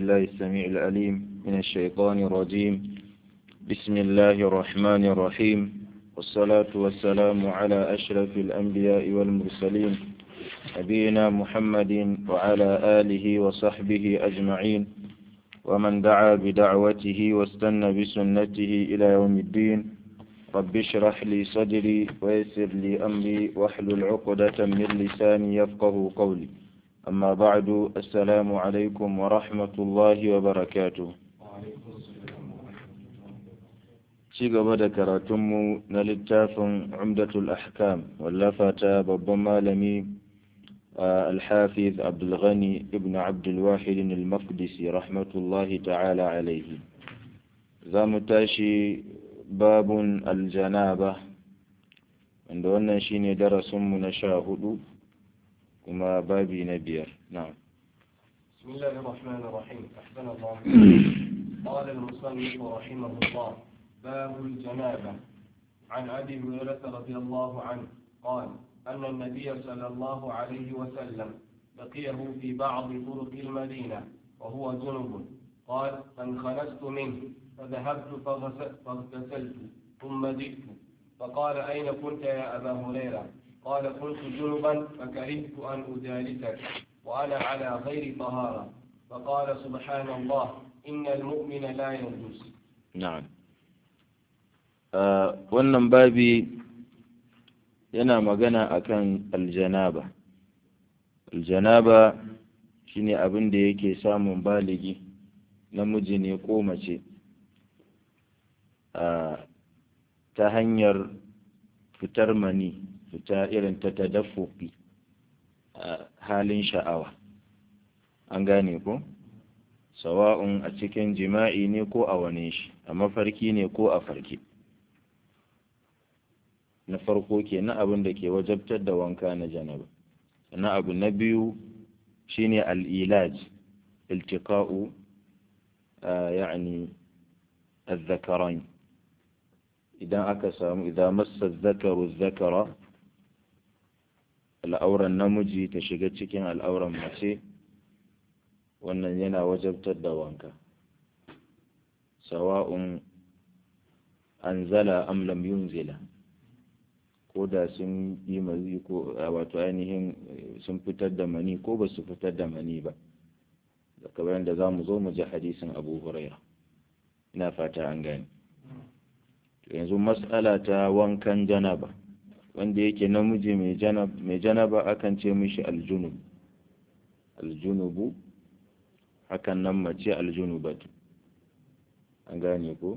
بالله السميع العليم من الشيطان الرجيم بسم الله الرحمن الرحيم والصلاة والسلام على أشرف الأنبياء والمرسلين نبينا محمد وعلى آله وصحبه أجمعين ومن دعا بدعوته واستنى بسنته إلى يوم الدين رب اشرح لي صدري ويسر لي أمري واحلل عقدة من لساني يفقه قولي أما بعد السلام عليكم ورحمة الله وبركاته ci gaba da karatunmu na littafin umdatul ahkam wallafa ta babban malami alhafiz abdulghani ibn abdulwahid al-maqdisi rahmatullahi ta'ala alaihi za mu tashi babun aljanaba wanda wannan shine darasinmu na sha hudu kuma babi na biyar na'am بسم الله الرحمن الرحيم أحسن الله قال المصنف رحمه الله باب الجنابة عن أبي هريرة رضي الله عنه قال أن النبي صلى الله عليه وسلم لقيه في بعض طرق المدينة وهو جنب قال فانخنست منه فذهبت فاغتسلت ثم جئت فقال أين كنت يا أبا هريرة قال كنت جنبا فكرهت أن أجالسك وأنا على غير طهارة فقال سبحان الله إن المؤمن لا ينجس na'am wannan babi yana magana akan aljanaba aljanaba shine abin da yake samun baligi namiji ne ko mace ta hanyar fitar mani fita irin ta tadaffuki a halin sha'awa an gane ko sawa'un a cikin jima'i ne ko a wane shi a mafarki ne ko a farki na farko ke na abin da ke wajabtar da wanka na janaba na abu na biyu shine al'ilaj iltiqa'u ya'ni الذكرين idan aka samu idan massa zakaru zakara al'auran namiji ta shiga cikin al'auran mace wannan yana wajabtar da wanka sawa'un anzala am lam yunzila ko da sun yi mazi ko wato ainihin sun fitar da mani ko ba su fitar da mani ba da kamar da za mu zo mu ji hadisin abu huraira ina fata an gane yanzu matsala ta wankan janaba wanda yake namiji mai janaba akan ce mishi aljunub aljunubu hakan nan mace aljunubatu an gane ko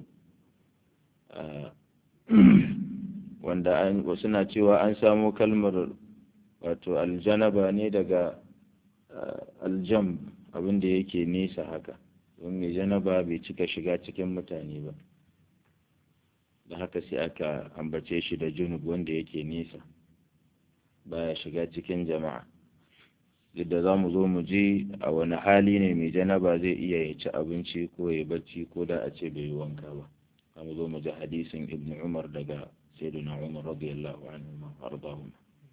wanda an wasu na cewa an samo kalmar wato aljanaba ne daga aljam abinda yake nesa haka don mai janaba bai cika shiga cikin mutane ba da haka sai aka ambace shi da junub wanda yake nesa baya shiga cikin jama'a yadda za mu zo mu ji a wani hali ne mai janaba zai iya ya ci abinci ko ya bacci ko da a ce bai yi wanka ba za mu zo mu ji hadisin ibn umar daga sayyidina umar radiyallahu anhu ma ardahum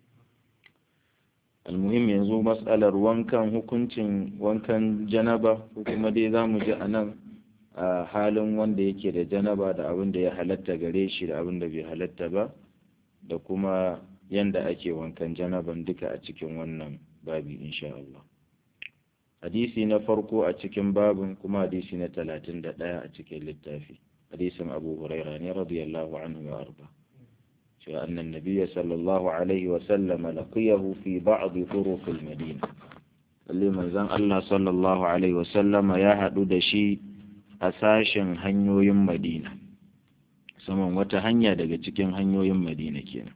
almuhim yanzu matsalar wankan hukuncin wankan janaba ko kuma dai za mu ji a nan a halin wanda yake da janaba da abin da ya halatta gare shi da abin da bai halatta ba da kuma yanda ake wankan janaban duka a cikin wannan babi insha Allah hadisi na farko a cikin babin kuma hadisi na talatin da ɗaya a cikin littafi hadisin abu huraira ne radiyallahu anhu wa arba cewa annan nabiyya sallallahu alaihi wa sallama laqiyahu fi ba'd turuq al-madina lalle manzon Allah sallallahu alaihi wa sallama ya haɗu da shi a sashen hanyoyin madina saman wata hanya daga cikin hanyoyin madina kenan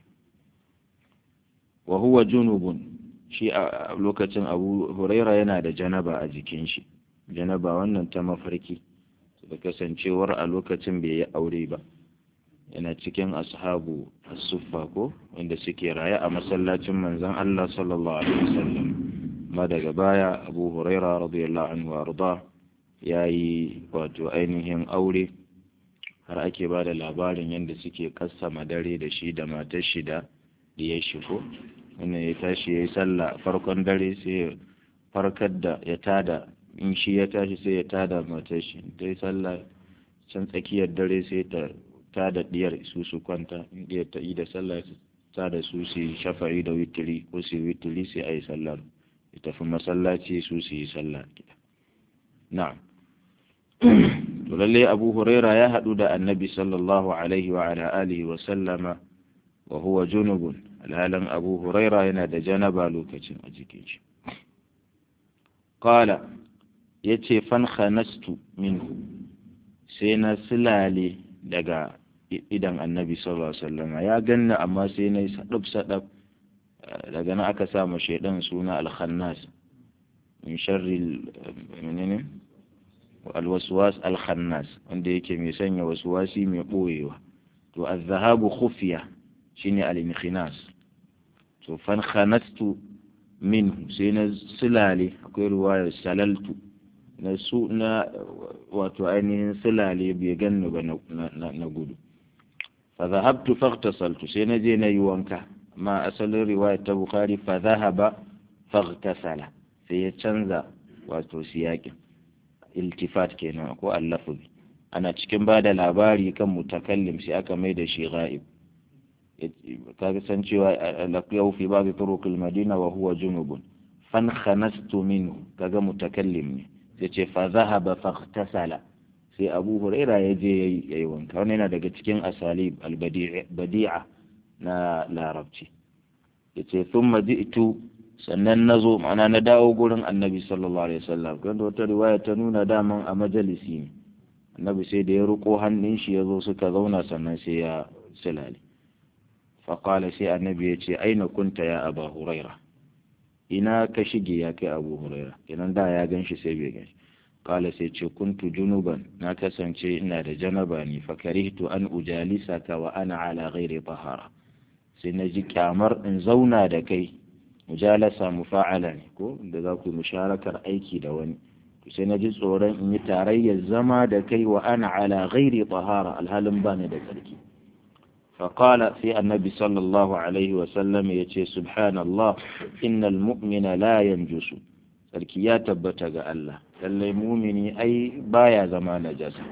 wa huwa junubun shi a lokacin abu huraira yana da janaba a jikin shi janaba wannan ta mafarki da kasancewar a lokacin bai yi aure ba yana cikin ashabu as-suffa ko wanda suke raye a masallacin manzon Allah sallallahu alaihi wasallam ma daga baya abu huraira radiyallahu anhu arda ya yi wato ainihin aure har ake ba da labarin yadda suke kassama dare da shi da matar shi da ya shigo wannan ya tashi ya yi sallah farkon dare sai ya farkar da ya tada in shi ya tashi sai ya tada matar shi ta yi sallah can tsakiyar dare sai ta tada diyar su su kwanta in diyar ta yi da sallah ta da su su shafa'i da witiri ko su witiri sai a yi sallar ya tafi masallaci su su yi sallah gida na'am to lalle abu huraira ya haɗu da annabi sallallahu alaihi wa ala alihi wa sallama wa huwa junubun alhalin abu huraira yana da janaba lokacin a jikin shi qala yace fan khanastu minhu sai na silale daga idan annabi sallallahu alaihi wasallam ya ganna amma sai na sadab sadab daga nan aka sa ma shaidan suna al-khannas min sharri menene alwaswas al-khannas wanda yake mai sanya waswasi mai boyewa to az-zahabu khufiya shine al-inkhinas to fan khanastu minhu sai na silale akwai ruwaya salaltu na su na wato ainihin silale bai ganni ba na gudu fa zahabtu faghtasaltu sai na je na yi wanka amma asalin riwaya ta bukhari fa zahaba faghtasala sai ya canza wato siyakin iltifat kenan ko allafuzi ana cikin ba da labari kan mutakallim sai aka mai da shi ghaib kaga san cewa laqiyahu fi ba'd turuq al-madina wa huwa junubun fan khanastu minhu kaga mutakallim ne sai ce fa zahaba faghtasala sai Abu Huraira ya je yayi wanka wannan yana daga cikin asalib al-badi'a na larabci yace thumma ji'tu sannan nazo ma'ana na dawo gurin Annabi sallallahu alaihi wasallam kan wata riwaya ta nuna daman a majalisi ne Annabi sai da ya ruko hannun shi yazo suka zauna sannan sai ya silale faƙala sai annabi ya ce aina kunta ya aba huraira ina ka shige ya kai abu huraira idan da ya gan shi sai bai gan shi ƙala sai ce kuntu junuban na kasance ina da janaba ne fakarihtu an ujalisa ka wa ana ala ghairi tahara sai na ji kyamar in zauna da kai mujalasa mufa'ala ne ko da za ku musharakar aiki da wani sai na ji tsoron in yi tarayyar zama da kai wa ana ala ghairi tahara alhalin ba ni da tsarki فقال في النبي صلى الله عليه وسلم يتي سبحان الله إن المؤمن لا ينجس sarki ya tabbata ga Allah lallai mumini ai baya zama najasa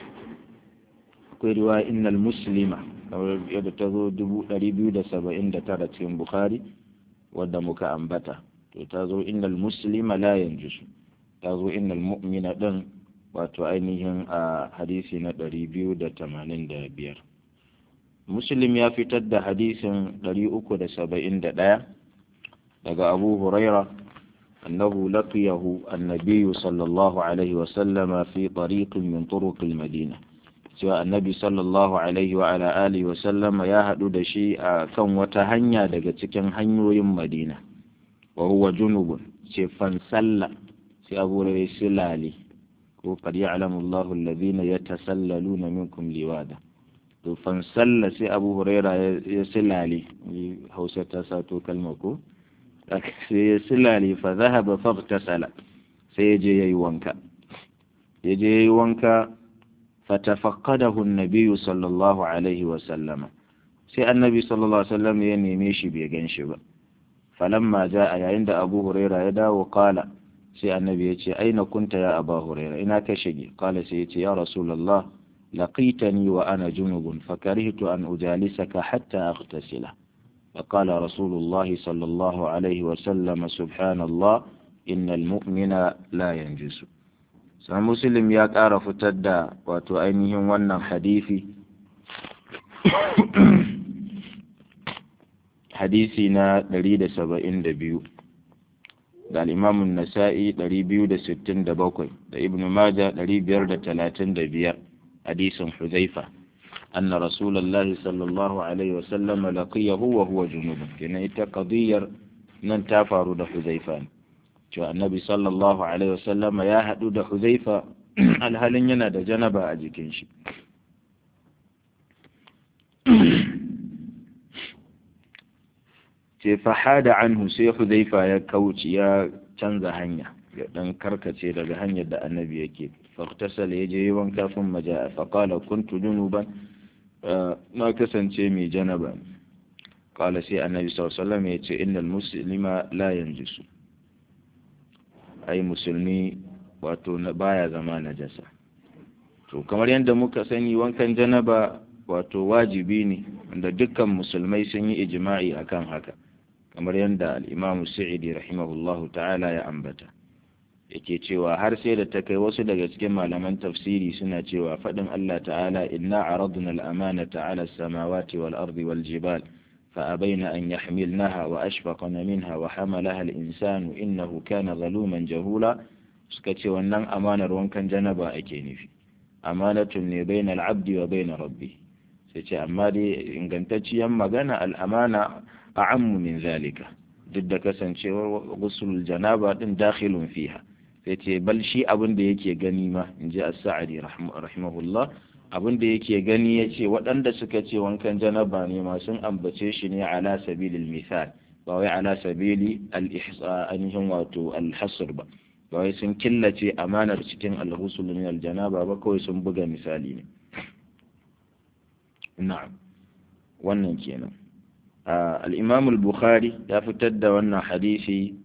akwai riwaya innal muslima kamar yadda ta zo dubu ɗari biyu da saba'in da tara cikin bukhari wadda muka ambata to ta zo innal muslima la yanjusu ta zo innal mu'mina ɗin wato ainihin a hadisi na ɗari biyu da tamanin da biyar muslim ya fitar da hadisin 371 daga abu huraira annahu laqiyahu annabiyu sallallahu alaihi wa sallama fi tariqin min turuq madina cewa annabi sallallahu alaihi wa ala alihi wa sallama ya hadu da shi a kan wata hanya daga cikin hanyoyin madina wa huwa junubun ce fan salla sai abu hurairah silali ko qad ya'lamu Allahu alladhina yatasallaluna minkum liwada to fansalla sai abu huraira ya silale hausa ta sato kalma ko sai ya silale fa zahaba faghtasala sai ya je yayi wanka ya je yayi wanka fatafaqadahu an-nabiy sallallahu alaihi wa sallama sai annabi sallallahu alaihi wa sallam ya neme shi bai gan shi ba falamma jaa yayin da abu huraira ya dawo kala sai annabi ya ce aina kunta ya abu huraira ina ka shige kala sai ya ce ya rasulullah لقيتني وأنا جنب فكرهت أن أجالسك حتى أغتسل فقال رسول الله صلى الله عليه وسلم سبحان الله إن المؤمن لا ينجس سان مسلم يا ƙara fitar da wato ainihin wannan hadisi hadisi na 172 da al-Imam nasai 267 da Ibn Majah 535 حديث حذيفة أن رسول الله صلى الله عليه وسلم لقيه وهو جنوب كنا يتقضير ننتافر دا حذيفة شو النبي صلى الله عليه وسلم يا هدو دا حذيفة الهلن ينا دا جنبا أجيكين شي fahada anhu sai Hudhaifa ya kauce ya canza hanya ya dan karkace daga hanyar da annabi yake فاغتسل يجي wanka ثم جاء فقال كنت جنوبا ما kasance mai janaba قال سي النبي صلى الله عليه وسلم yace innal muslima la yanjisu ai musulmi wato baya zama najasa to kamar yadda muka sani wankan janaba wato wajibi ne wanda dukkan musulmai sun yi ijma'i akan haka kamar yadda al-imam sa'idi rahimahullahu ta'ala ya ambata yake cewa har sai da ta kai wasu daga cikin malaman tafsiri suna cewa faɗin Allah ta'ala inna aradna al-amanata 'ala as-samawati wal ardi wal jibal fa abaina an yahmilnaha wa ashfaqna minha wa hamalaha al-insanu innahu kana zaluman jahula suka ce wannan amanar wankan janaba ake nufi amanatun ne bainal abdi wa bainar rabbi sai ce amma dai ingantacciyar magana al'amana a'ammu min zalika duk da kasancewar gusul janaba din dakhilun fiha sai ce bal shi abin da yake gani ma in ji as-sa'adi rahimahullah abin da yake gani ya ce waɗanda suka ce wankan janaba ne ma sun ambace shi ne ala sabilil misal ba wai ala sabili al-ihsa ainihin wato al-hasr ba ba wai sun killace amanar cikin al-ghusl min al-janaba ba kawai sun buga misali ne na'am wannan kenan al-imam al-bukhari ya fitar da wannan hadisi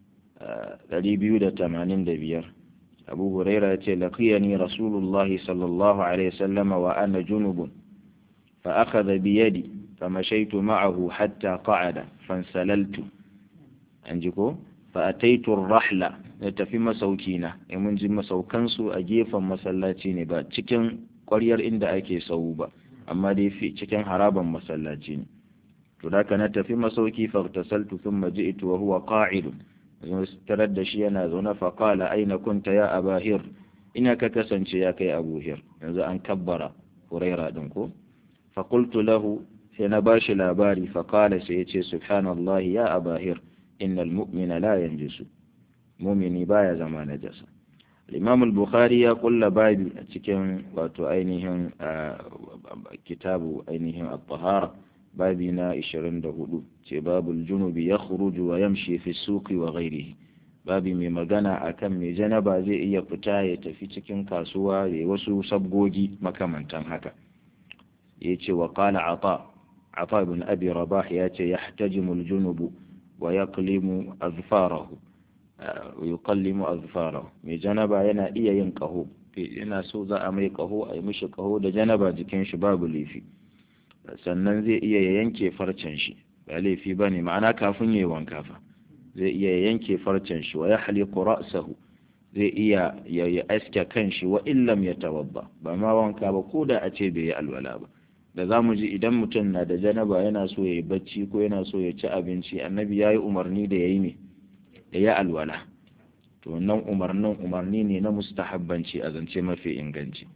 285 abu huraira ya ce laqiyani rasulullahi sallallahu alaihi wasallam wa ana junubun fa akhadha bi yadi famashaytu ma'ahu hatta qa'ada fansalaltu anji ko fa ataitu ar-rahla na tafi masaukina in mun ji masaukansu a gefen masallaci ne ba cikin ƙwaryar inda ake sau ba amma dai fi cikin haraban masallaci ne to da na tafi masauki fagtasaltu thumma ji'tu wa huwa qa'idun tarar da shi yana zaune fa qala aina kunta ya abahir ina ka kasance ya kai abu hir yanzu an kabbara huraira din ko fa qultu lahu sai na bashi labari fa qala sai yace subhanallahi ya abahir innal mu'mina la yanjisu mu'mini baya zama najasa الإمام البخاري يقول بابي أتكلم واتو أينهم كتاب أينهم الطهارة بابنا إشرين دهولو باب الجنوب يخرج ويمشي في السوق وغيره babi mai magana a kan mai janaba zai iya fita ya tafi cikin kasuwa ya wasu sabgogi makamantan haka ya ce wa kala ata ata ibn abi rabah ya ce ya htajimul junubu wa yaqlimu azfarahu yuqallimu azfarahu mai janaba yana iya yin kaho yana so za a mai kaho a yi mishi kaho da janaba jikin shi babu laifi sannan zai iya ya yanke farcen shi ba laifi ba ne ma'ana kafin ya yi wanka fa zai iya ya yanke farcen shi wa ya haliku ra'sahu zai iya ya ya aske kan shi wa illam ya tawabba ba ma wanka ba ko da a ce bai yi alwala ba da za mu ji idan mutum na da janaba yana so ya yi bacci ko yana so ya ci abinci annabi ya yi umarni da ya yi ne da ya alwala to wannan umarnin umarni ne na mustahabbanci a zance mafi inganci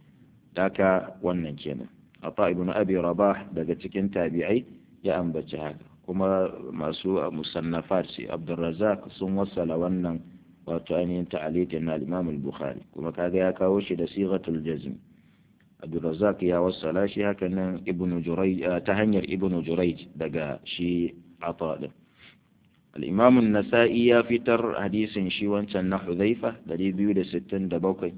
daka wannan kenan ata ibn abi rabah daga cikin tabi'ai ya ambaci haka kuma masu musannafat shi abdurrazzaq sun wassala wannan wato ainihin ta'alitin na al-imam al-bukhari kuma kaga ya kawo shi da sighatul jazm abdurrazzaq ya wassala shi haka nan ibnu jurayj ta hanyar ibnu jurayj daga shi ata din الإمام النسائي يا فتر حديث شي وانشان حذيفة دليل بيودة ستين دبوكي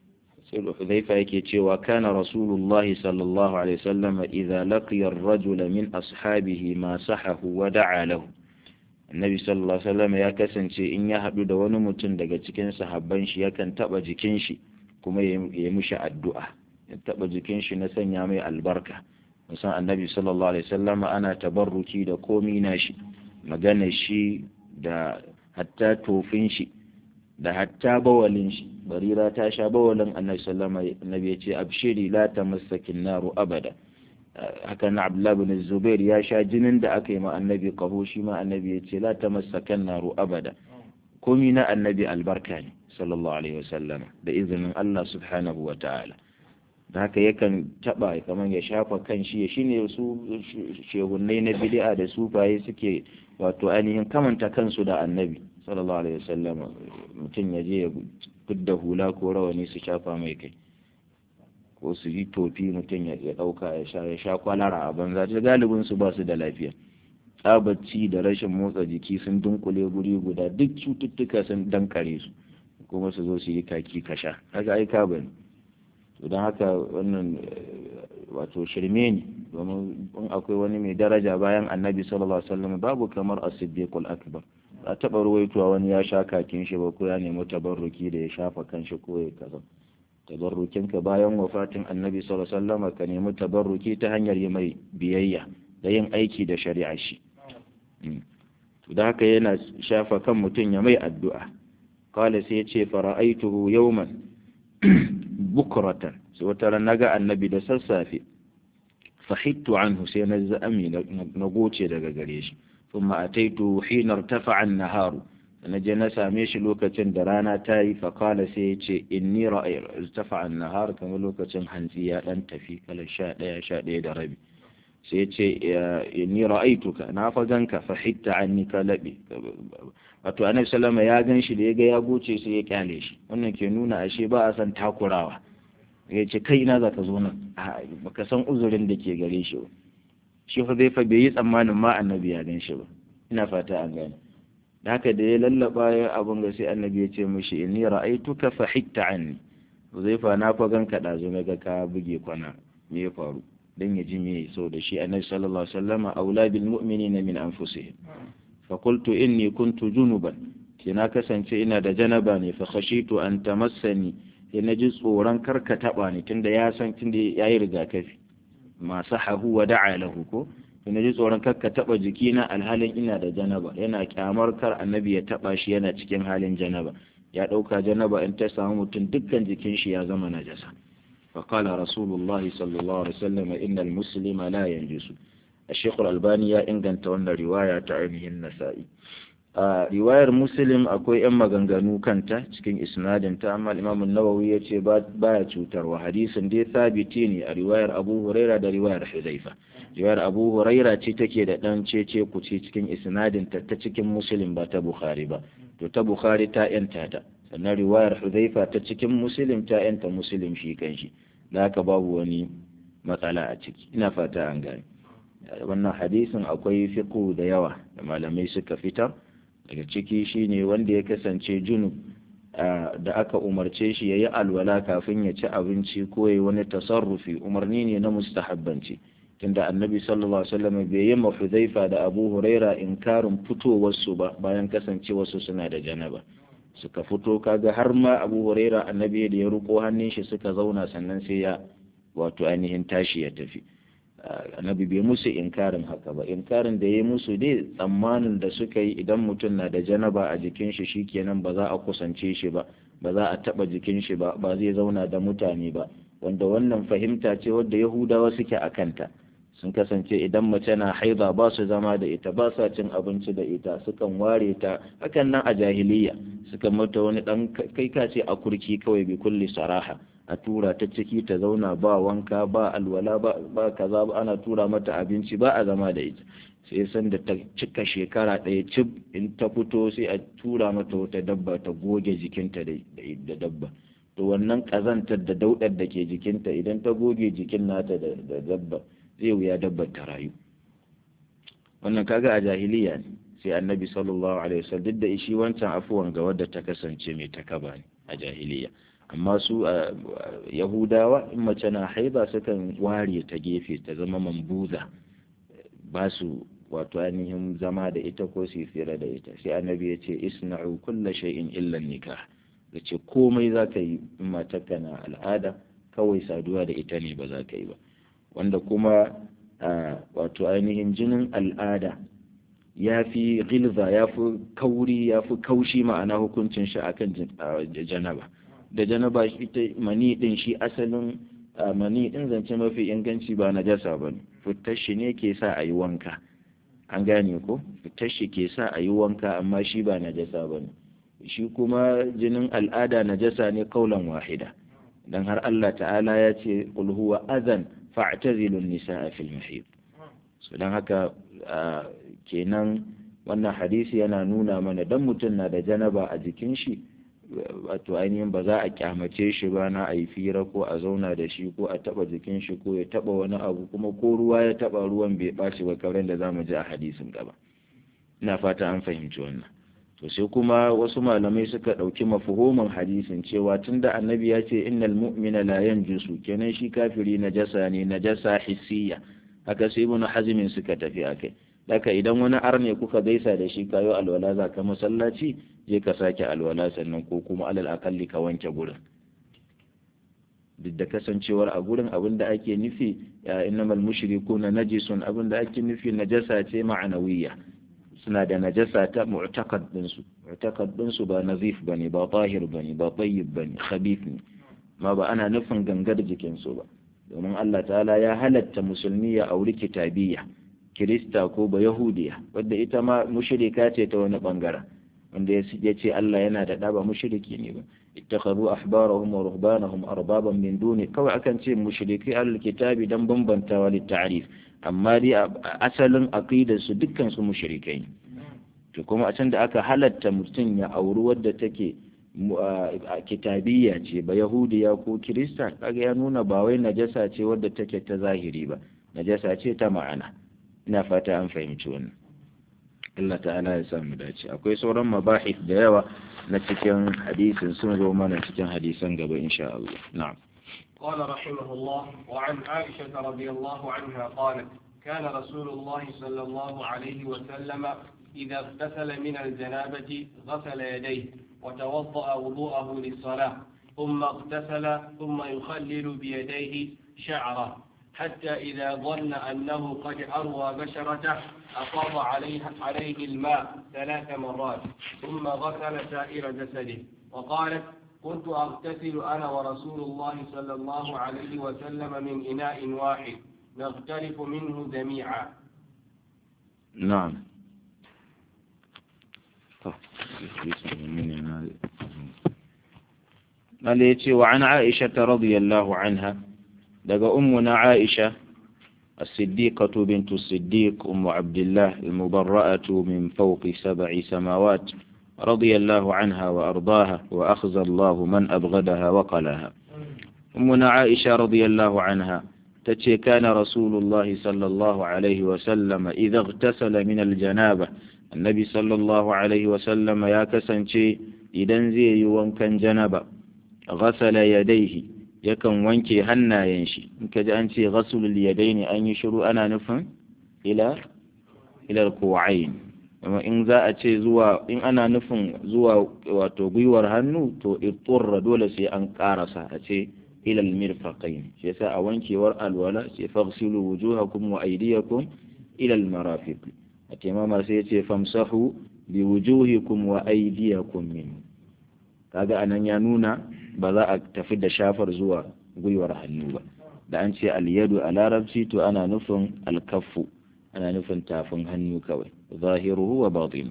سيد حذيفة يكي وكان رسول الله صلى الله عليه وسلم إذا لقي الرجل من أصحابه ما صحه ودعا له النبي صلى الله عليه وسلم يا كسن شي إن يحدو دوانو متن دقا cikin sahabban shi yakan taba jikin shi kuma ya mushi addu'a ya taba jikin shi na sanya mai albarka musan annabi sallallahu alaihi wasallam ana tabarruki da komi na shi magana shi da hatta tofin shi da hatta bawalin shi barira ta sha bawalin annabi sallama annabi ya ce abshiri la tamassakin naru abada haka na abdullahi bin zubair ya sha jinin da aka yi ma annabi kaho shi ma annabi ya ce la tamassakan naru abada komi na annabi albarka ne sallallahu alaihi wasallam da izinin Allah subhanahu wa ta'ala da haka yakan taba kamar ya shafa kan shi shine su shehunnai na bid'a da sufaye suke wato ainihin kamanta kansu da annabi sallallahu alaihi wasallam mutum ya je ya fidda hula ko rawani su shafa mai kai ko su yi tofi mutum ya dauka ya sha ya sha kwalara a banza ta galibin su ba su da lafiya tsabacci da rashin motsa jiki sun dunkule guri guda duk cututtuka sun dankare su kuma su zo su yi kaki kasha haka ai ka bane to don haka wannan wato shirme ne domin in akwai wani mai daraja bayan annabi sallallahu alaihi wasallam babu kamar as-siddiqul akbar a taɓa ruwaituwa wani ya sha kakin shi ba ko ya nemi tabarruki da ya shafa kanshi ko ya kaza tabarrukinka bayan wafatin annabi sallallahu alaihi wasallam ka nemi tabarruki ta hanyar yi mai biyayya da yin aiki da shari'a shi to da haka yana shafa kan mutum ya mai addu'a kala sai ya ce fara'aituhu yawman bukratan sai wata ran naga annabi da sassafe fahittu anhu sai na za'ami na goce daga gare shi thumma ataitu hina irtafa'a an-naharu na je na same shi lokacin da rana ta yi faƙala sai ya ce inni irtafa'a an-nahar kamar lokacin hantsi ya dan tafi kala sha ɗaya sha ɗaya da rabi sai ya ce inni ra'aituka na fa ganka fahitta anni ka laɓe wato annabi sallama ya gan shi da ya ga ya goce sai ya kyale shi wannan ke nuna ashe ba a san takurawa ya ce kai ina za ka zo nan baka san uzurin da ke gare shi ba shi fa zai fa bai yi tsammanin ma annabi ya gan shi ba ina fata an gane da haka da ya lallaba ya abun ga sai annabi ya ce mishi inni ra'aituka fa hitta anni zai fa na fa ganka da zo ga ka buge kwana me ya faru dan ya ji me so da shi annabi sallallahu alaihi wasallam aula bil mu'minina min anfusihim fa qultu inni kuntu junuban ke na kasance ina da janaba ne fa khashitu an tamassani sai na ji tsoron karka taɓa ni tunda ya san tunda ya yi rigakafi masu hahu wa da'a lahu ko sai na ji tsoron karka taɓa jikina alhalin ina da janaba yana kyamar kar annabi ya taɓa shi yana cikin halin janaba ya ɗauka janaba in ta samu mutum dukkan jikin shi ya zama najasa فقال رسول الله صلى الله عليه وسلم إن المسلم لا ينجس الشيخ الألباني يا إن كانت رواية عينه النسائي a riwayar muslim akwai 'yan maganganu kanta cikin isnadinta amma imam nawawi ya ce baya cutarwa hadisin dai sabiti ne a riwayar abu huraira da riwayar huzaifa riwayar abu huraira ce take da dan cece kuce cikin isnadinta ta cikin muslim ba ta bukhari ba to ta bukhari ta yanta ta sannan riwayar huzaifa ta cikin muslim ta yanta muslim shi kanshi da haka babu wani matsala a ciki ina fata an gane wannan hadisin akwai fiqhu da yawa da malamai suka fitar daga ciki shine wanda ya kasance junub da aka umarce shi ya yi alwala kafin ya ci abinci ko ya wani tasarrufi umarni ne na mustahabbanci tunda annabi sallallahu alaihi wasallam bai yi ma Hudhaifa da Abu Huraira inkarin fitowarsu ba bayan kasancewarsu suna da janaba suka fito kaga har ma Abu Huraira annabi da ya ruko hannun shi suka zauna sannan sai ya wato ainihin tashi ya tafi annabi bai musu inkarin haka ba inkarin da ya musu dai tsammanin da suka yi idan mutum na da janaba a jikin shi shikenan ba za a kusance shi ba ba za a taba jikin shi ba ba zai zauna da mutane ba wanda wannan fahimta ce wadda yahudawa suke a kanta sun kasance idan mace na haiza ba su zama da ita ba sa cin abinci da ita sukan ware ta hakan nan a jahiliya suka mata wani dan kai ka ce a kurki kawai bi kulli saraha a tura ta ciki ta zauna ba wanka ba alwala ba ba kaza ba ana tura mata abinci ba a zama da ita sai san da ta cika shekara ɗaya cib in ta fito sai a tura mata wata dabba ta goge jikinta da dabba to wannan ƙazantar da daudar da ke jikinta idan ta goge jikin nata da dabba zai wuya dabbar ta rayu wannan kaga a jahiliya ne sai annabi sallallahu alaihi wasallam duk da shi wancan afuwan ga wadda ta kasance mai takaba ne a jahiliya amma su a yahudawa in mace na haiba sukan ware ta gefe ta zama mambuza ba su wato ainihin zama da ita ko su fira da ita sai annabi ya ce isna'u kulla shay'in illa nikah ya ce komai za ka yi in matarka na al'ada kawai saduwa da ita ne ba za ka yi ba wanda kuma wato ainihin jinin al'ada ya fi gilza ya fi kauri ya fi kaushi ma'ana hukuncin shi akan janaba da janaba ita mani din shi asalin mani din zance mafi inganci ba na jasa ba ne fitar shi ne ke sa a yi wanka an gane ko fitar shi ke sa a yi wanka amma shi ba na jasa ba ne shi kuma jinin al'ada na jasa ne kaulan wahida dan har Allah ta'ala ya ce qul huwa adhan fa'tazilu an-nisaa fil mahid so dan haka kenan wannan hadisi yana nuna mana dan mutum na da janaba a jikin shi wato ainihin ba za a kyamace shi ba na a yi fira ko a zauna da shi ko a taba jikin shi ko ya taba wani abu kuma ko ruwa ya taba ruwan bai ɓaci ba kamar da za mu ji a hadisin gaba ina fata an fahimci wannan to sai kuma wasu malamai suka ɗauki mafuhumin hadisin cewa tunda annabi ya ce innal mu'mina la yanjusu kenan shi kafiri najasa ne najasa hissiya haka sai ibn hazmin suka tafi akai daka idan wani arne kuka gaisa da shi kayo alwala za ka masallaci je ka sake alwala sannan ko kuma alal akalli ka wanke gurin duk da kasancewar a gurin abin da ake nufi ya innamal mushrikuna najisun abin da ake nufi najasa ce ma'anawiyya suna da najasa ta mu'taqad din su mu'taqad din su ba nazif bane ba tahir bane ba tayyib bane khabith ne ma ba ana nufin gangar jikin su ba domin Allah ta'ala ya halatta musulmi ya auri kitabiyya kirista ko ba yahudiya wadda ita ma mushrika ce ta wani bangaren wanda ya ce Allah yana da ɗaba mushriki ne ba ittakhadhu ahbarahum wa ruhbanahum arbaban min duni kawai akan ce mushriki ahlul kitabi dan bambantawa lit ta'rif amma dai asalin aqidar su dukkan su mushrikai to kuma a can da aka halatta mutum ya auri wadda take kitabiyya ce ba yahudiya ko kirista kaga ya nuna ba wai najasa ce wadda take ta zahiri ba najasa ce ta ma'ana ina fata an fahimci wannan Allah ta'ala ya samu dace akwai sauran mabahis da yawa na cikin hadisin sun zo mana cikin hadisan gaba insha Allah na'am قال رحمه الله وعن عائشة رضي الله عنها قالت كان رسول الله صلى الله عليه وسلم إذا اغتسل من الجنابة غسل يديه وتوضأ وضوءه للصلاة ثم اغتسل ثم يخلل بيديه شعره حتى إذا ظن أنه قد أروى بشرته أفاض عليه, عليه الماء ثلاث مرات ثم غسل سائر جسده وقالت كنت أغتسل أنا ورسول الله صلى الله عليه وسلم من إناء واحد نغترف منه جميعا نعم قال وعن عائشة رضي الله عنها daga ummuna Aisha الصديقة بنت الصديق أم عبد الله المبرأة من فوق سبع سماوات رضي الله عنها وأرضاها وأخزى الله من أبغدها وقلها أمنا عائشة رضي الله عنها تتي كان رسول الله صلى الله عليه وسلم إذا اغتسل من الجنابة النبي صلى الله عليه وسلم يا كسنشي إذا زي وانكن جنبا غسل يديه yakan wanke hannayen shi in ka ji an ce ghasulul yadaini an yi shiru ana nufin ila ila kuwain amma in za a ce zuwa in ana nufin zuwa wato gwiwar hannu to itturra dole sai an karasa a ce ila almirfaqain shi yasa a wankewar alwala sai faghsilu wujuhakum wa aydiyakum ila almarafiq a taimamar sai yace famsahu bi wujuhikum wa aydiyakum min kaga anan ya nuna ba za a tafi da shafar zuwa gwiwar hannu ba da an ce alyadu a larabci to ana nufin alkaffu ana nufin tafin hannu kawai zahiruhu wa batinu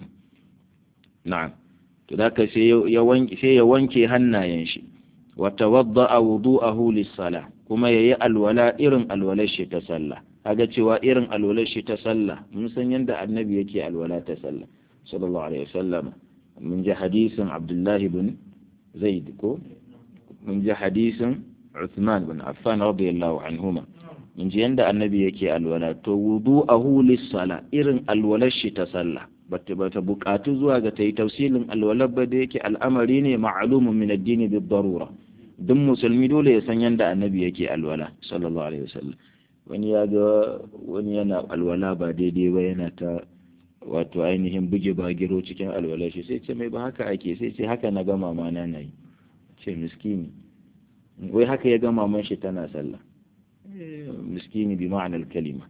na'am to da ka sai ya wanke sai ya wanke hannayen shi wa tawadda'a wudu'ahu lis-sala kuma yayi alwala irin alwalar shi ta sallah kaga cewa irin alwalar shi ta sallah mun san yanda annabi yake alwala ta sallah sallallahu alaihi wasallam mun ji hadisin abdullahi bin zaid ko mun ji hadisin Uthman bin Affan radiyallahu anhuma mun ji yanda annabi yake alwala to wudu'ahu lis-sala irin alwalar shi ta sallah bata bata bukatu zuwa ga tayi tafsilin alwalar ba da yake al'amari ne ma'lumun min ad-din bid-darura duk musulmi dole ya san yanda annabi yake alwala sallallahu alaihi wasallam wani ya ga wani yana alwala ba daidai ba yana ta wato ainihin buge bagiro cikin alwalar shi sai ce mai ba haka ake sai ce haka na ga mama na nayi ce miskini wai haka ya ga maman shi tana sallah miskini bi ma'anar kalima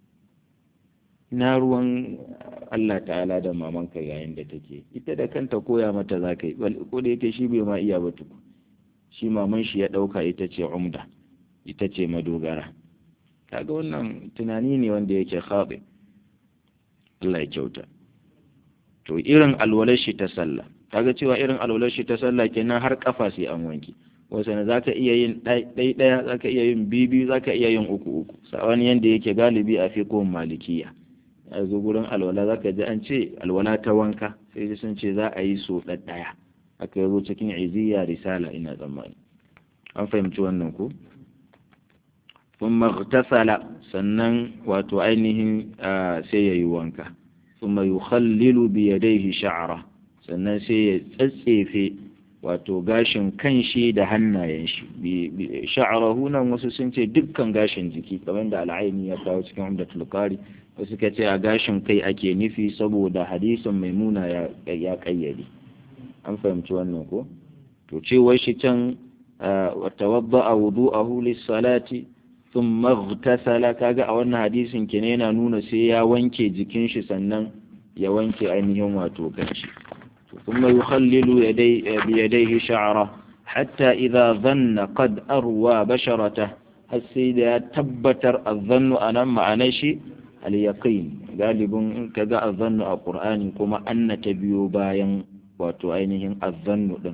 na ruwan Allah ta'ala da mamanka yayin da take ita da kanta koya mata za ka yi ko da yake shi bai ma iya ba tuku shi maman shi ya ɗauka ita ce umda ita ce madogara kaga wannan tunani ne wanda yake khaɗi Allah ya kyauta to irin alwalar shi ta sallah kaga cewa irin alwalar shi ta sallah kenan har kafa sai an wanke wasu ne zaka iya yin ɗai ɗaya zaka iya yin bibi zaka iya yin uku uku sawani yanda yake galibi a fiqhun malikiya a zo gurin alwala zaka ji an ce alwala ta wanka sai sun ce za a yi so ɗaya aka zo cikin iziya risala ina tsammani an fahimci wannan ko ثم اغتسل sannan wato ainihin sai ya yi wanka ثم يخلل بيديه شعره sannan sai ya tsatsefe wato gashin kanshi da hannayen shi sha'arahu nan wasu sun ce dukkan gashin jiki kamar da al'aini ya kawo cikin umdatul qari wasu ka ce a gashin kai ake nufi saboda hadisin maimuna ya ya kayyade an fahimci wannan ko to cewar shi can wa tawadda'a wudu'ahu lis-salati thumma ightasala kaga a wannan hadisin kenan yana nuna sai ya wanke jikin shi sannan ya wanke ainihin wato kanshi ثم يخلل يدي بيديه شعره حتى إذا ظن قد أروى بشرته السيد تبتر الظن أنا معنى شيء اليقين غالب كذا الظن القرآن كما أن تبيو باين وتعينهم الظن دم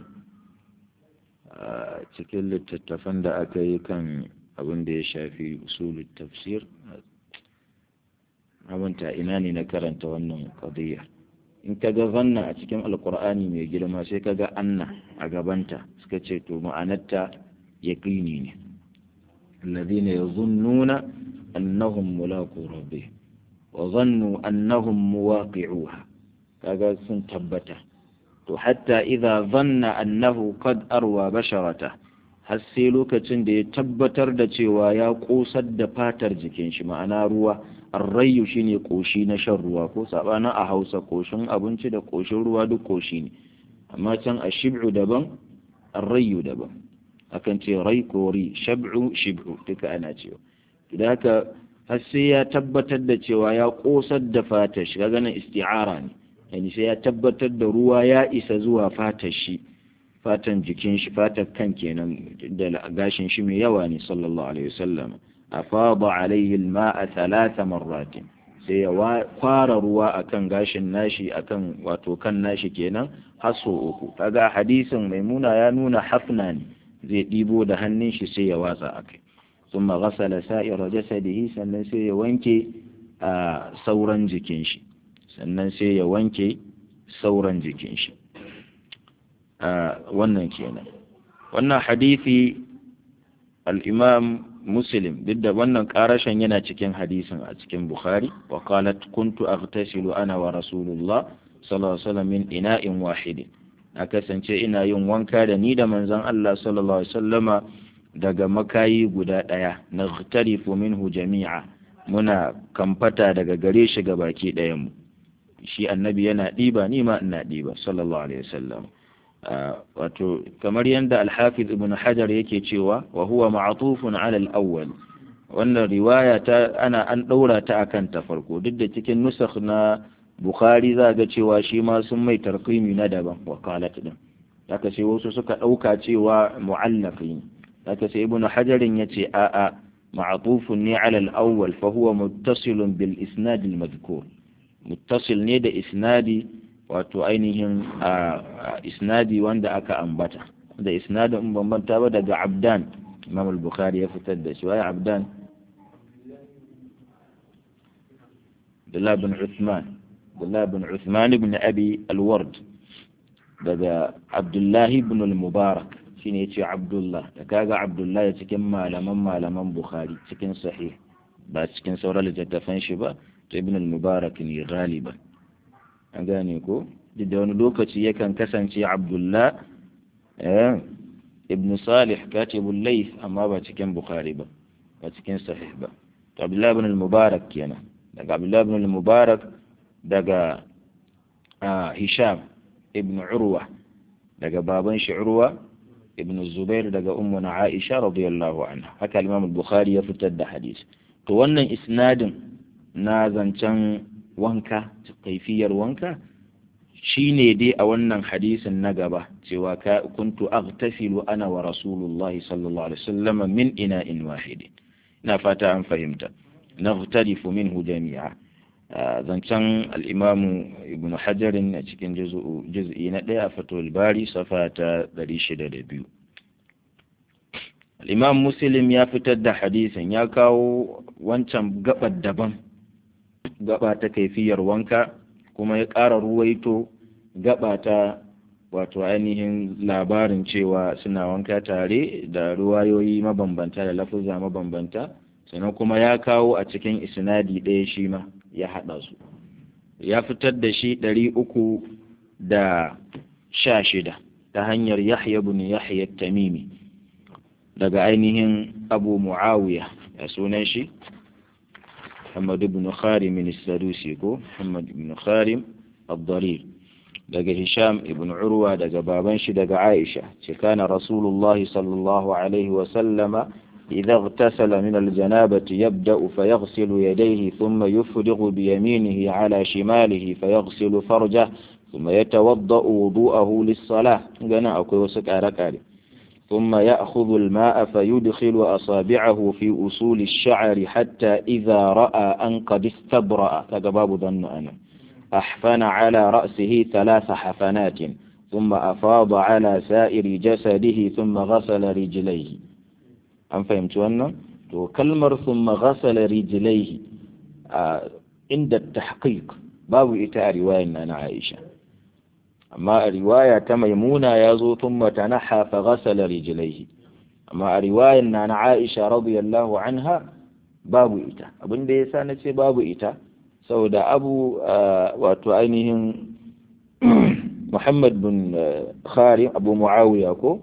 cikin littattafan da aka yi kan abin da ya shafi usulul tafsir abinta ina ne na karanta wannan qadiyya in ka ga zanna a cikin alkur'ani mai girma sai ka ga anna a gabanta suka ce to ma'anarta yaqini ne alladhina yazunnuna annahum mulaqu rabbih wa zannu annahum muwaqi'uha kaga sun tabbata to hatta idza zanna annahu qad arwa basharata har sai lokacin da ya tabbatar da cewa ya kosar da fatar jikin shi ma'ana ruwa arrayu shine koshi na shan ruwa ko sabanin a hausa koshin abinci da koshin ruwa duk koshi ne amma can a shib'u daban arrayu daban akan ce rai ko ri shab'u shib'u duka ana cewa idan haka har sai ya tabbatar da cewa ya kosar da fatar shi kaga nan isti'ara ne yani sai ya tabbatar da ruwa ya isa zuwa fatar shi fatan jikin shi fatar kan kenan da gashin shi mai yawa ne sallallahu alaihi wasallam afada alaihi alma'a thalatha marratin sai ya kwara ruwa akan gashin nashi akan wato kan nashi kenan haso uku kaga hadisin maimuna ya nuna hafna ne zai ɗibo da hannun shi sai ya watsa akai ثم غسل سائر جسده sannan sai ya wanke a sauran jikin shi sannan sai ya wanke sauran jikin shi wannan kenan wannan hadisi al-imam muslim duk da wannan karashen yana cikin hadisin a cikin bukhari wa qalat kuntu aghtasilu ana wa rasulullah sallallahu alaihi wasallam min ina'in wahidin na kasance ina yin wanka da ni da manzon Allah sallallahu alaihi wasallama daga makayi guda ɗaya na tarifu minhu jami'a muna kamfata daga gare shi ga baki ɗayanmu shi annabi yana ɗiba ni ma ina ɗiba sallallahu alaihi wasallam wato kamar yadda alhafiz ibn hajar yake cewa wa huwa ma'tufun ala al-awwal wannan riwaya ta ana an ɗaura ta akan ta farko duk da cikin nusakh na bukhari za ga cewa shi ma sun mai tarqimi na daban wakalat din haka sai wasu suka ɗauka cewa mu'allaqi haka sai ibnu hajarin yace a a ma'tufun ne ala al-awwal fa huwa muttasilun bil isnad al-madhkur muttasil ne da isnadi wato ainihin isnadi wanda aka ambata da isnadin in bambanta ba daga abdan imam al-bukhari ya fitar da shi waye abdan Abdullah bin Uthman Abdullah bin Uthman ibn Abi al-Ward daga Abdullah ibn al-Mubarak shine yace Abdullah da kaga Abdullah cikin malaman malaman Bukhari cikin sahih ba cikin sauran littattafan shi ba to ibn al-Mubarak ne galiban an gane ko duk da wani lokaci yakan kasance Abdullah eh ibn Salih katibul Layth amma ba cikin Bukhari ba ba cikin sahih ba to Abdullah ibn al-Mubarak kenan daga Abdullah ibn al-Mubarak daga Hisham ibn Urwa daga baban shi Urwa ibn Zubair daga ummuna Aisha radiyallahu anha haka Imam al-Bukhari ya fitar da hadisi to wannan isnadin na zancen wanka kaifiyar wanka shine dai a wannan hadisin na gaba cewa ka kuntu aghtasilu ana wa rasulullahi sallallahu alaihi wasallam min ina'in wahidin ina fata an fahimta naghtalifu minhu jami'a zancen al'imamu ibn hajarin a cikin juz'i na ɗaya a fatul bari safa ta 602 al'imam muslim ya fitar da hadisin ya kawo wancan gabar daban gaba ta kaifiyar wanka kuma ya ƙara ruwaito gaba ta wato ainihin labarin cewa suna wanka tare da ruwayoyi mabambanta da lafuza mabambanta sannan kuma ya kawo a cikin isnadi ɗaya shi ma ya haɗa su ya fitar da shi ɗari uku da sha shida ta hanyar yahya bin yahya tamimi daga ainihin abu muawiya ya sunan shi muhammad ibn kharim as-sadusi ko muhammad ibn kharim ad-darir daga hisham ibn urwa daga baban shi daga aisha ce kana rasulullahi sallallahu alaihi wa sallama إذا اغتسل من الجنابة يبدأ فيغسل يديه ثم يفرغ بيمينه على شماله فيغسل فرجه ثم يتوضأ وضوءه للصلاة قنا أكو وسك أركالي ثم يأخذ الماء فيدخل أصابعه في أصول الشعر حتى إذا رأى أن قد استبرأ كباب ظن أنا أحفن على رأسه ثلاث حفنات ثم أفاض على سائر جسده ثم غسل رجليه an fahimci wannan to kalmar thumma ghasala rijlaihi a inda tahqiq babu ita a riwayar na na Aisha amma a riwaya ta Maimuna ya zo thumma tanaha fa ghasala rijlaihi amma a riwayar na na Aisha radiyallahu anha babu ita abin da yasa na ce babu ita saboda abu wato ainihin Muhammad bin Kharim Abu Muawiya ko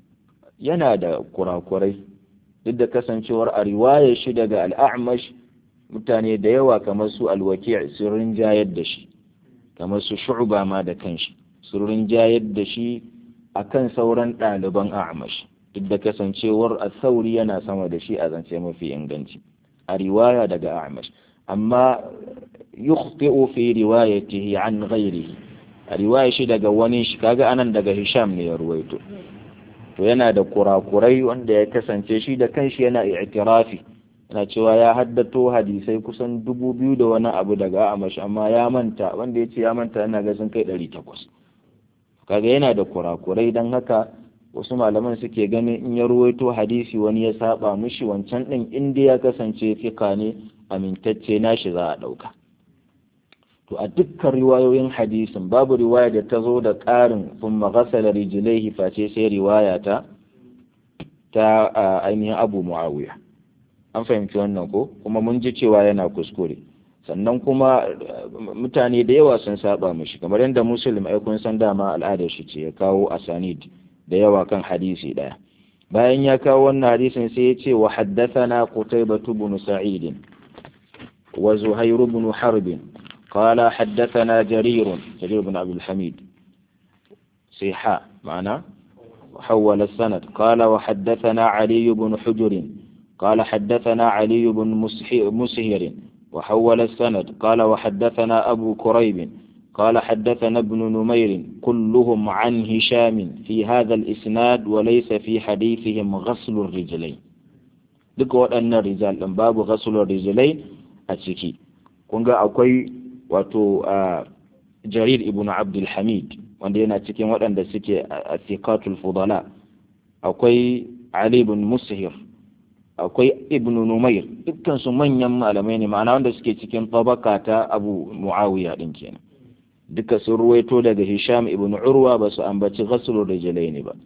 yana da kurakurai duk da kasancewar a riwayar shi daga al'amash mutane da yawa kamar su alwaki sun rinjayar da shi kamar su shu'ba ma da kanshi sun rinjayar da shi akan sauran ɗaliban a'amash duk da kasancewar sauri yana sama da shi a zance mafi inganci a riwaya daga a'amash amma yukhti'u fi riwayatihi an ghairihi a riwaya shi daga wani shi kaga anan daga hisham ne ya ruwaito to yana da kurakurai wanda ya kasance shi da kanshi yana i'tirafi yana cewa ya haddato hadisai kusan dubu biyu da wani abu daga amash amma ya manta wanda ya ce ya manta yana ga sun kai ɗari takwas kaga yana da kurakurai don haka wasu malaman suke ganin in ya ruwaito hadisi wani ya saba mishi wancan ɗin inda ya kasance fika ne amintacce nashi za a ɗauka to a dukkan riwayoyin hadisin babu riwaya da ta zo da ƙarin sun magasala rijilaihi face sai riwaya ta ta ainihin abu muawiya an fahimci wannan ko kuma mun ji cewa yana kuskure sannan kuma mutane da yawa sun saba mishi kamar yadda muslim ai kun san dama al'adar shi ce ya kawo asanid da yawa kan hadisi daya bayan ya kawo wannan hadisin sai ya ce wa haddathana qutaybah ibn sa'id wa zuhair ibn harb قال حدثنا جرير جرير بن عبد الحميد صيحاء معنا وحول السند قال وحدثنا علي بن حجر قال حدثنا علي بن مسهر وحول السند قال وحدثنا أبو كريب قال حدثنا ابن نمير كلهم عن هشام في هذا الإسناد وليس في حديثهم غسل الرجلين duk waɗannan rijal ɗin babu ghasulur rijlain a ciki kun ga akwai wato jarir ibn abdul hamid wanda yana cikin waɗanda suke a thiqatul fudala akwai ali ibn mushir akwai ibn numair dukkan su manyan malamai ne ma'ana wanda suke cikin tabaka ta abu muawiya din kenan duka sun ruwaito daga hisham ibn urwa ba su ambaci ghaslul rijlain ba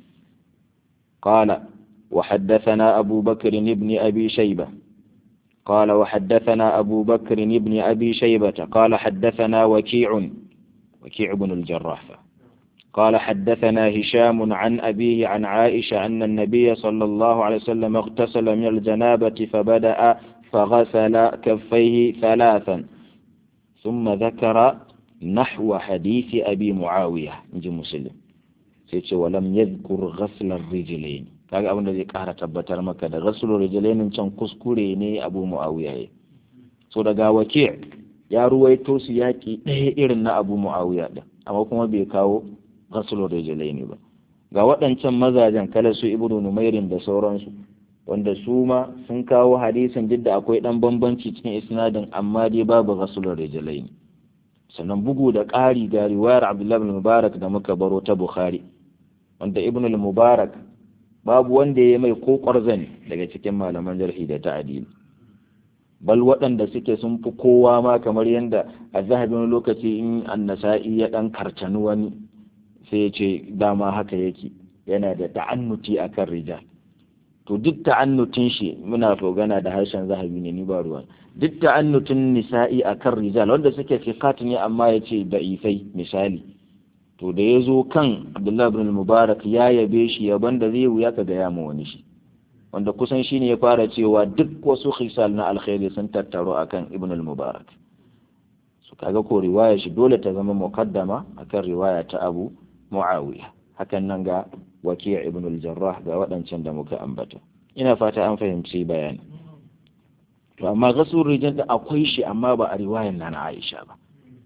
qala وحدثنا أبو بكر بن أبي شيبة قال وحدثنا أبو بكر بن أبي شيبة قال حدثنا وكيع وكيع بن الجراح قال حدثنا هشام عن أبيه عن عائشة أن النبي صلى الله عليه وسلم اغتسل من الجنابة فبدأ فغسل كفيه ثلاثا ثم ذكر نحو حديث أبي معاوية نجي مسلم سيتش ولم يذكر غسل الرجلين kaga abin da zai kara tabbatar maka da rasulun rijalainin can kuskure ne abu mu'awiya ya so daga wake ya ruwaito su yaƙi ɗaya irin na abu mu'awiya ɗin amma kuma bai kawo rasulun rijalaini ba ga waɗancan mazajen kala su ibnu numairin da sauransu wanda su ma sun kawo hadisin duk da akwai ɗan bambanci cikin isnadin amma dai babu rasulun rijalaini sannan bugu da ƙari ga riwayar abdullahi mubarak da muka baro ta bukhari wanda ibnu mubarak babu wanda ya mai ko ƙwarzani daga cikin malaman jarhi da ta'adili bal waɗanda suke sun fi kowa ma kamar yadda a zahabin lokaci in annasa'i ya ɗan karcani wani sai ya ce dama haka yake yana da ta'annuti akan rijal to duk ta'annutin shi muna gana da harshen zahabi ne ni ba ruwan duk ta'annutin nisa'i akan rijal wanda suke fiqat ne amma ya ce da'ifai misali to da ya zo kan abdullahi bin mubarak ya yabe shi yaban da zai wuya ka gaya ma wani shi wanda kusan shine ya fara cewa duk wasu khisal na alkhairi sun tattaro akan ibn al-mubarak su kaga ko riwaya shi dole ta zama muqaddama akan riwaya ta abu muawiya hakan nan ga waki' ibn al-jarrah ga waɗancan da muka ambata ina fata an fahimci bayani to amma gasul rijal da akwai shi amma ba a riwayar nan Aisha ba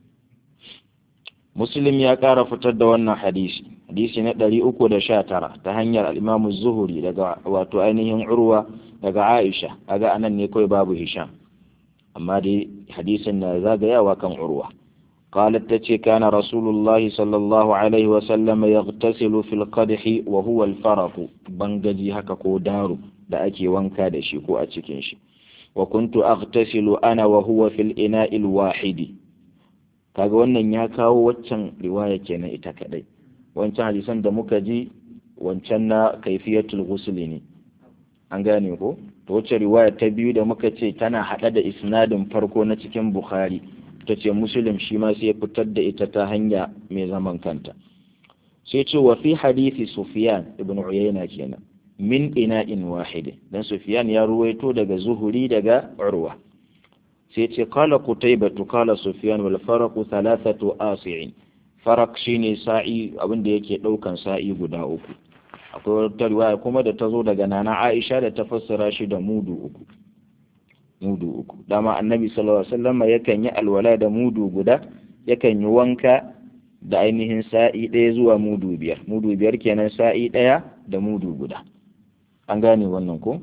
Muslim ya ƙara fitar da wannan hadisi hadisi na 319 ta hanyar al-Imam zuhuri daga wato ainihin Urwa daga Aisha kaga anan ne kawai babu Hisham amma dai hadisin na zagayawa kan Urwa قالت تتي كان رسول الله صلى الله عليه وسلم يغتسل في القدح وهو الفرق بنجي haka ko daru da ake wanka da shi ko a cikin shi wa kuntu aghtasilu ana wa huwa fil ina'il wahidi kaga wannan ya kawo waccan riwaya kenan ita kadai wancan hadisan da muka ji wancan na kaifiyatul ghusl ne an gane ko to wacce riwaya ta biyu da muka ce tana hada da isnadin farko na cikin bukhari ta ce muslim shi ma sai ya fitar da ita ta hanya mai zaman kanta sai ce wa fi hadisi sufyan ibn uyayna kenan min ina'in wahid dan sufyan ya ruwaito daga zuhuri daga urwa sai ce qala qutaybatu qala sufyan wal faraqu thalathatu asi'in faraq shine sa'i abinda yake daukan sa'i guda uku akwai wata riwaya kuma da ta zo daga nana Aisha da ta fassara shi da mudu uku mudu uku dama annabi sallallahu alaihi wasallam yakan yi alwala da mudu guda yakan yi wanka da ainihin sa'i ɗaya zuwa mudu biyar mudu biyar kenan sa'i ɗaya da mudu guda an gane wannan ko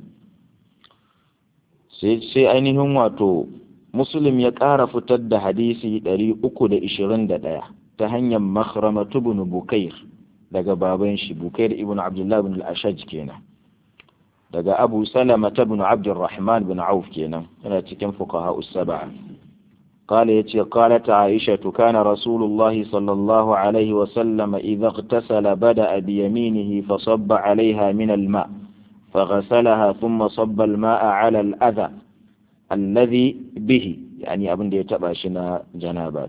sai ainihin wato muslim ya ƙara fitar da hadisi ɗari uku da ishirin da ɗaya ta hanyar makhramatu ibn bukair daga baban shi bukair ibn abdullah ibn al-ashaj kenan daga abu salama ta bin abdurrahman bin auf kenan yana cikin fuqaha us-sab'a قال يتي قالت عائشة كان رسول الله صلى الله عليه وسلم إذا اغتسل بدأ بيمينه فصب عليها من الماء فغسلها ثم صب الماء على الأذى الذي به يعني أبن دي تباشنا جنابا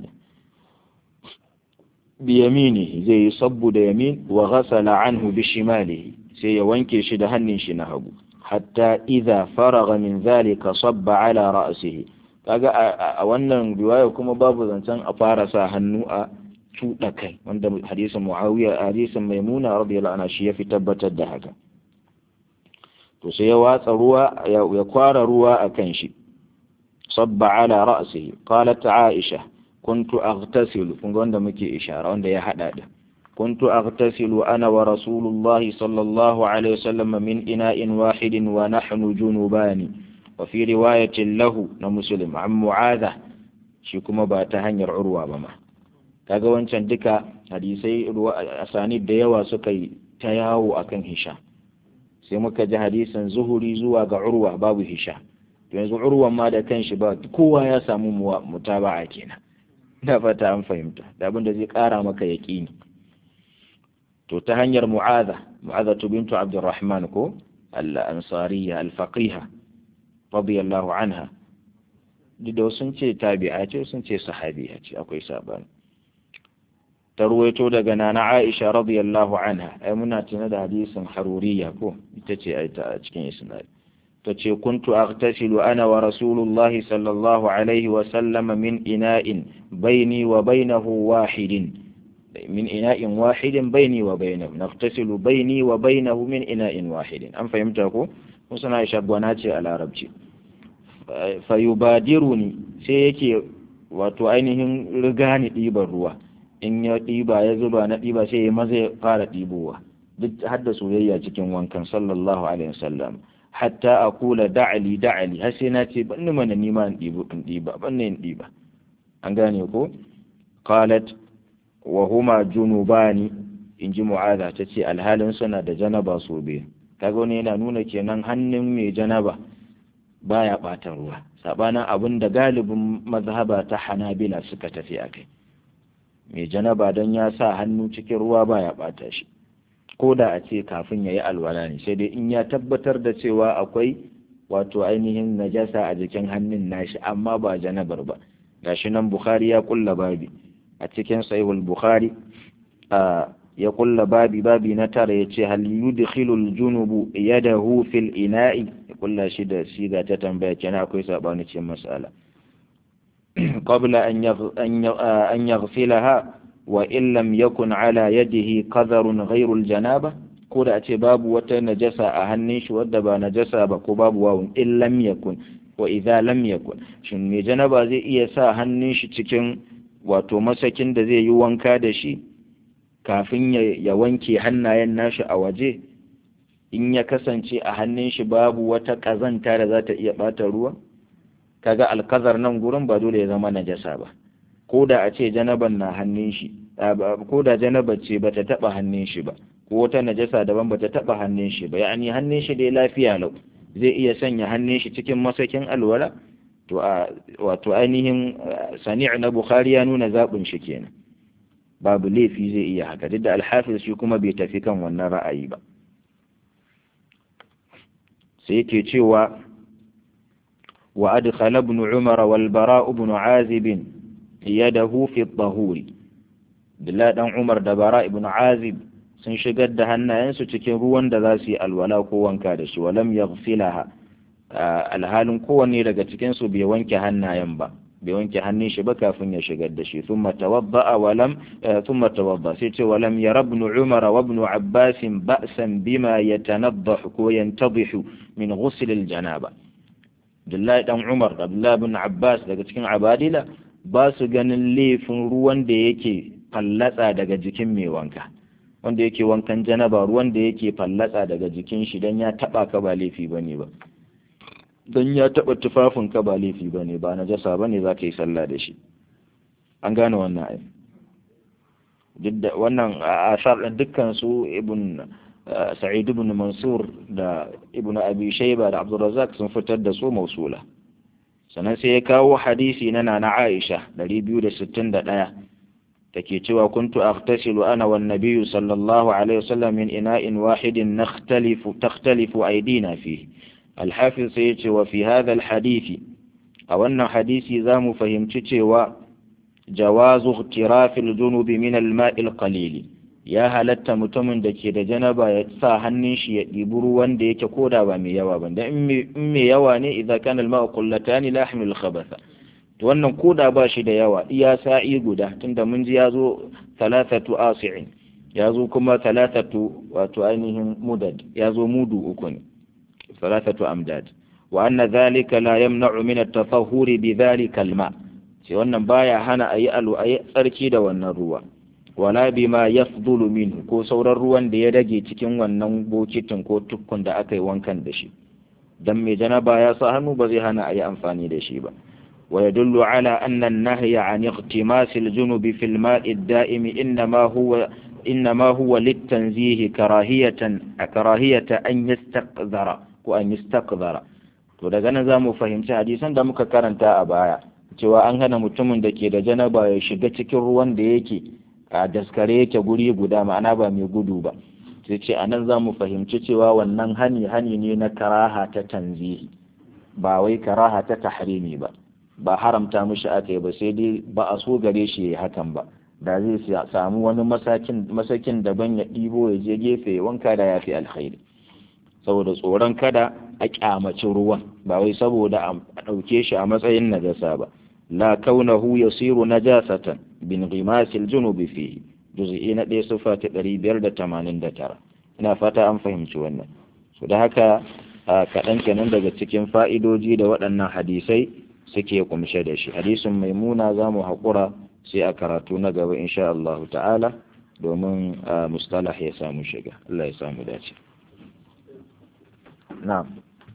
بيمينه زي صب يمين وغسل عنه بشماله sai ya wanke shi da hannun shi na hagu hatta idza faraga min zalika sabba ala ra'sihi kaga a wannan riwaya kuma babu zancen a fara sa hannu a tuɗa kai wanda hadisin muawiya hadisin maimuna radiyallahu anha shi ya fi tabbatar da haka to sai ya watsa ruwa ya kwara ruwa a kan shi sabba ala ra'sihi qalat aisha kuntu aghtasilu kun ga wanda muke ishara wanda ya hada da كنت أغتسل أنا ورسول الله صلى الله عليه وسلم من إناء واحد ونحن جنوبان وفي رواية له نمسلم عن معاذة شكما باتهن عروة بما kaga wancan duka hadisai asanid da yawa suka yi ta yawo akan hisha sai muka ji hadisin zuhuri zuwa ga urwa babu hisha to yanzu urwan ma da kanshi ba kowa ya samu mutaba'a kenan da fata an fahimta da abin da zai kara maka yaƙini to ta hanyar mu'adha mu'adha bintu abdurrahman ko al-ansariya al-faqiha radiyallahu anha duk sun ce tabi'a ce sun ce sahabiya ce akwai sabani ta ruwaito daga nana Aisha radiyallahu anha ai muna tuna da hadisin haruriya ko ita ce ai ta cikin isnad ta ce kuntu aghtasilu ana wa rasulullahi sallallahu alaihi wa sallama min ina'in baini wa bainahu wahidin من إناء واحد بيني وبينه نغتسل بيني وبينه من إناء واحد أم فهمتكو وسنا يشبوناتي على عربتي فيبادرني سيكي wato ainihin riga ni ɗiban ruwa in ya ɗiba ya zuba na ɗiba sai ya maza ya fara ɗibowa duk hadda soyayya cikin wankan sallallahu alaihi wasallam hatta a kula da'ali da'ali har sai na ce ban mana nima in ɗiba ban in ɗiba an gane ko qalat wa huma junubani in ji mu'aza ta ce alhalin suna da janaba so biyu kaga wani yana nuna kenan hannun mai janaba baya ɓata ruwa sabanin abin da galibin mazhaba ta hanabila suka tafi a kai mai janaba don ya sa hannu cikin ruwa baya ɓata shi ko da a ce kafin ya yi alwala ne sai dai in ya tabbatar da cewa akwai wato ainihin najasa a jikin hannun nashi amma ba janabar ba gashi nan bukhari ya kulla babi a cikin sahihul bukhari ya kulla babi babi na tara ya ce hal yudkhilul junubu yadahu fil ina'i ya kulla shi da siga ta tambaya kenan akwai sabani ce mas'ala qabla an an yaghsilaha wa in lam yakun ala yadihi qadharun ghayru al janaba ko da a ce babu wata najasa a hannun shi wadda ba najasa ba ko babu wawun in lam yakun wa idza lam yakun shin me janaba zai iya sa hannun shi cikin wato masakin da zai yi wanka da shi kafin ya wanke hannayen nashi a waje in ya kasance a hannun shi babu wata ƙazanta da za ta iya ɓata ruwa kaga alkazar nan gurin ba dole ya zama najasa ba ko da a ce janaban na hannun shi ko da janaba ce bata taɓa hannun shi ba ko wata najasa daban bata taɓa hannun shi ba ya'ani hannun shi dai lafiya lau zai iya sanya hannun shi cikin masakin alwala to a wato ainihin sani' na bukhari ya nuna zaɓin shi kenan babu laifi zai iya haka duk da alhafiz shi kuma bai tafi kan wannan ra'ayi ba sai yake cewa wa adkhala ibn umar wal bara ibn azib yadahu fi at-tahur Abdullah dan Umar da Bara ibn Azib sun shigar da hannayensu cikin ruwan da za su yi alwala ko wanka da shi walam yaghsilaha alhalin kowanne daga cikin su bai wanke hannayen ba bai wanke hannun shi ba kafin ya shigar da shi thumma tawadda'a wa lam thumma tawadda sai ce wa lam yara ibn umar wa ibn abbas ba'san bima yatanaddahu ko yantadhihu min ghusl al-janaba Abdullahi dan Umar da Abdullahi ibn Abbas daga cikin abadila ba su ganin laifin ruwan da yake fallatsa daga jikin mai wanka wanda yake wankan janaba ruwan da yake fallatsa daga jikin shi dan ya taba ka ba laifi bane ba don ya taɓa tufafin ka ba laifi ba ne ba na jasa ba ne za ka yi sallah da shi an gane wannan ai wannan asar ɗin dukkan su ibn sa'id ibn mansur da ibn abi shayba da abdurrazzaq sun fitar da su mausula sannan sai ya kawo hadisi na nana aisha 261 take cewa kuntu aghtasilu ana wan nabiyyu sallallahu alaihi wasallam min ina'in wahidin nakhtalifu takhtalifu aydina fihi الحافظ سيتي وفي هذا الحديث أو أن حديثي ذا فهمت cewa جواز اغتراف الجنوب من الماء القليل ya halatta mutumin da ke da janaba ya sa hannun shi ya ɗibi ruwan da yake koda ba mai yawa ba dan in mai yawa ne idan kana al-ma'u qullatani la yahmilu al-khabatha to wannan koda ba shi da yawa iya sa'i guda tunda mun ji yazo thalathatu asi'in yazo kuma thalathatu wato ainihin mudad yazo mudu uku ne ثلاثة أمداد وأن ذلك لا يمنع من التطهر بذلك الماء sai wannan baya hana a yi alu a yi tsarki da wannan ruwa wala bima yafdulu minhu ko sauran ruwan da ya rage cikin wannan bokitin ko tukkun da aka yi wankan da shi dan mai janaba ya sa hannu ba zai hana a yi amfani da shi ba wa yadullu ala anna an-nahya an iqtimas al-junubi fil ma'i ad-da'imi inma huwa إنما هو للتنزيه كراهية كراهية أن يستقذر وأن يستقذر to daga nan za mu fahimci hadisan da muka karanta a baya cewa an hana mutumin da ke da janaba ya shiga cikin ruwan da yake a daskare yake guri guda ma'ana ba mai gudu ba sai ce a nan za mu fahimci cewa wannan hani hani ne na karaha ta tanzihi ba wai karaha ta tahrimi ba ba haramta mishi aka yi ba sai dai ba a so gare shi hakan ba da zai samu wani masakin daban ya ɗibo ya je gefe wanka da ya fi alkhairi saboda tsoron kada a kyamaci ruwan ba wai saboda a ɗauke shi a matsayin najasa ba la kaunahu yasiru najasatan bin ghimasil junubi fihi juz'i na ɗaya sufa ta ɗari biyar da tamanin da tara ina fata an fahimci wannan su da haka kaɗan kenan daga cikin fa'idoji da waɗannan hadisai suke kumshe da shi hadisin maimuna za mu haƙura sai a karatu na gaba insha Allah ta'ala domin mustalah ya samu shiga Allah ya samu dace na'am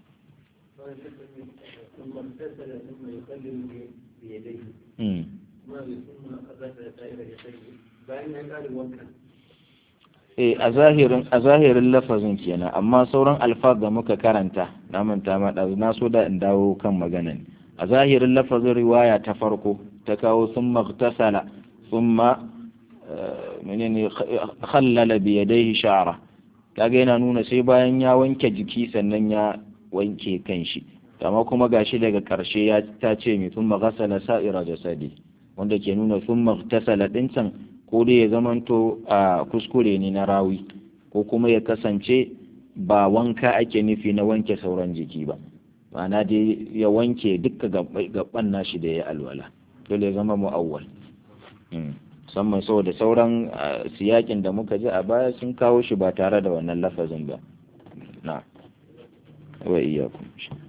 Eh a zahirin a zahirin lafazin kenan amma sauran alfaz da muka karanta na manta ma na so da in dawo kan maganan a zahirin lafazin riwaya ta farko ta kawo sun magtasala sun ma menene khallala bi yadayhi sha'ra kaga yana nuna sai bayan ya wanke jiki sannan ya wanke kanshi amma kuma gashi daga karshe ya ta ce mi sun maghasala sa'ira jasadi wanda ke nuna sun magtasala din can ko dai ya zamanto a kuskure ne na rawi ko kuma ya kasance ba wanka ake nufi na wanke sauran jiki ba ma'ana dai ya wanke dukka gaban nashi da ya alwala dole ya zama mu'awwal musamman saboda sauran siyakin da muka ji a baya sun kawo shi ba tare da wannan lafazin ba na wa iyyakum